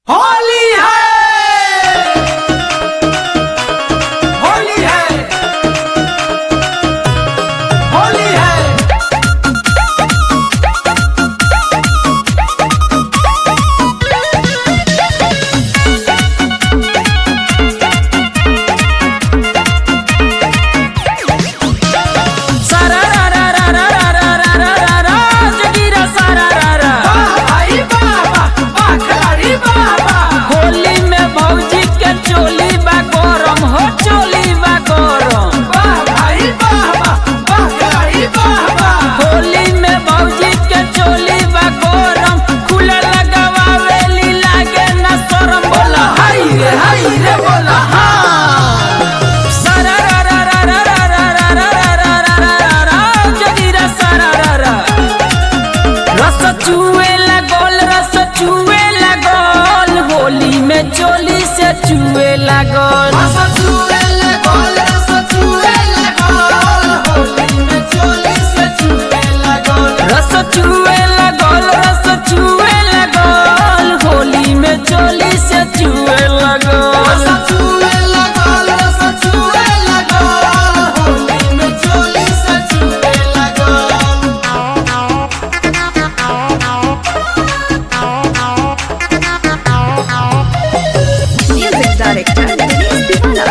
में चोली से चुए लागल रस चुए लागल रस चुए लागल होली में चोली से चुए लागल Music director Denise Diwala.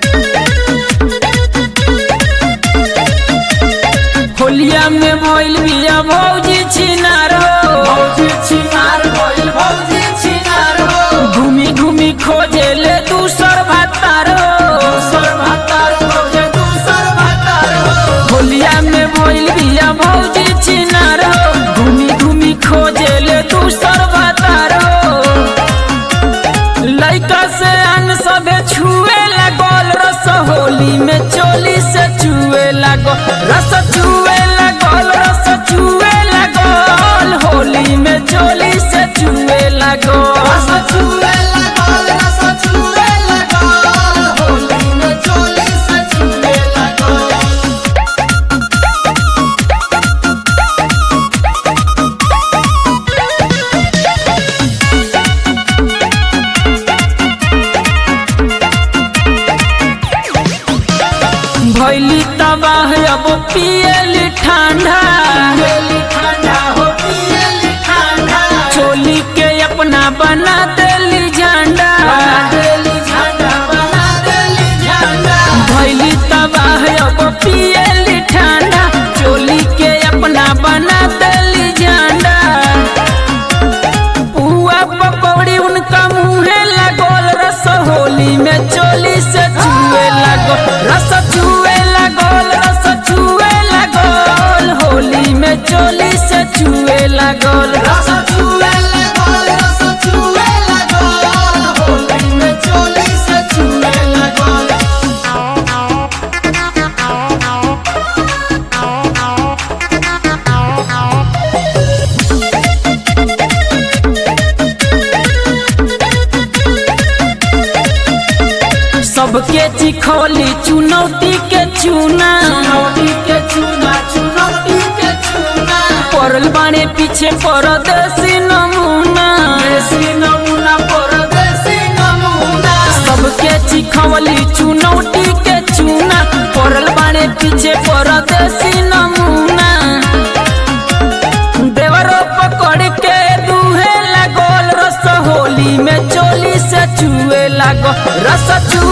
होलिया में भइल बिया भौजी छिनार हो घूमी घूमी खोजे ले दूसर भातार होलिया में भइल बिया भौजी छिनार हो घूमी घूमी खोजे ले दूसर भातार लइका से अन सबे छुए लागल रस होली में चोली से छुए लागल रस छुए लागल रस छुए लागल होली में चोली से छुए लागल भैली तबाह अब पियली ठंडा चोली के अपना बना देली झंडा भैली तबाह अब पियली ठंडा चोली के अपना बना देली झंडा पुआ पकौड़ी उनका मुँहे लगल रस होली में चोली से छुए लगल रस छुए लगल रस छुए लगल होली में चोली से छुए लगल सबके चिखोली चुनौती के चुना पड़ल बाणे पीछे परदेसी नमूना सबके चिखवली चुनौती के चुना पड़ल बाणे पीछे परदेसी नमूना देवरो पकड़ के दूहे लागल रस होली में चोली से छुए लागल रस छुए